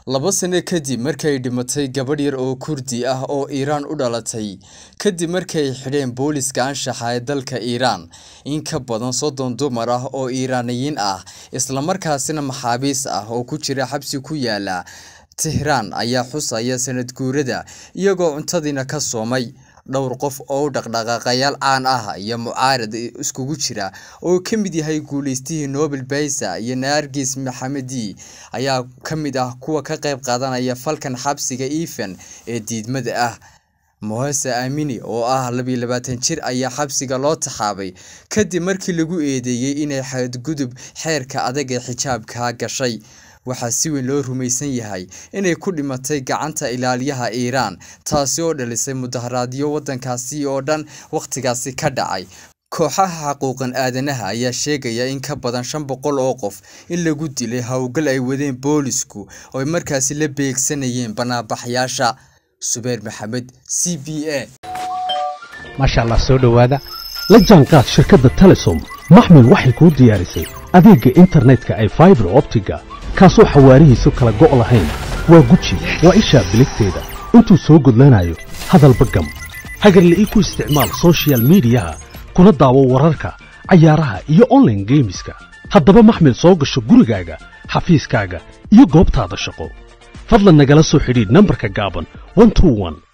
laba sano kadib markay dhimatay gabadh yar oo kurdi ah oo iiraan u dhalatay kadib markay xidheen booliska anshaxa ee dalka iiraan in ka badan soddon dumar ah oo iiraaniyiin ah islamarkaasina maxaabiis ah oo ku jira xabsi ku yaala tehraan ayaa xusaya sanad guurada iyagoo cuntadiina ka soomay dhowr qof oo dhaqdhaqaaqayaal caan ah iyo mucaarad iskugu jira oo ka mid yahay guuleystihii nobel baysa iyo naargis maxamedi ayaa ka mid ah kuwa ka qayb qaadanaya falkan xabsiga efen ee diidmada ah mohase aamini oo ah labiyo labaatan jir ayaa xabsiga loo taxaabay kadib markii lagu eedeeyey inay xadgudub xeerka adag ee xijaabka gashay waxaa si weyn loo rumaysan yahay inay ku dhimatay gacanta ilaaliyaha iiraan taasi oo dhalisay mudaharaadyo waddankaasi oo dhan wakhtigaasi ka dhacay kooxaha xaquuqan aadanaha ayaa sheegaya in ka badan shan boqol oo qof in lagu dilay howlgal ay wadeen boolisku oo ay markaasi la beegsanayeen banaabaxyaasha subeer maxamed c b a maasha allah soo dhowaada la jaanqaad shirkadda telesom maxmil waxay kuu diyaarisay adeegga internetka ay faibar optiga kaasoo xawaarihiisu kala go' lahayn waa guji waa ishaa biligteeda intuu soo gudlanayo hadalba gam hagarle ii ku isticmaal sochial midiyaha kuna daawo wararka cayaaraha iyo onlaine geemiska haddaba maxmil soo gasho gurigaaga xafiiskaaga iyo goobtaada shaqo fadlan nagala soo xidhiidh nambarka gaaban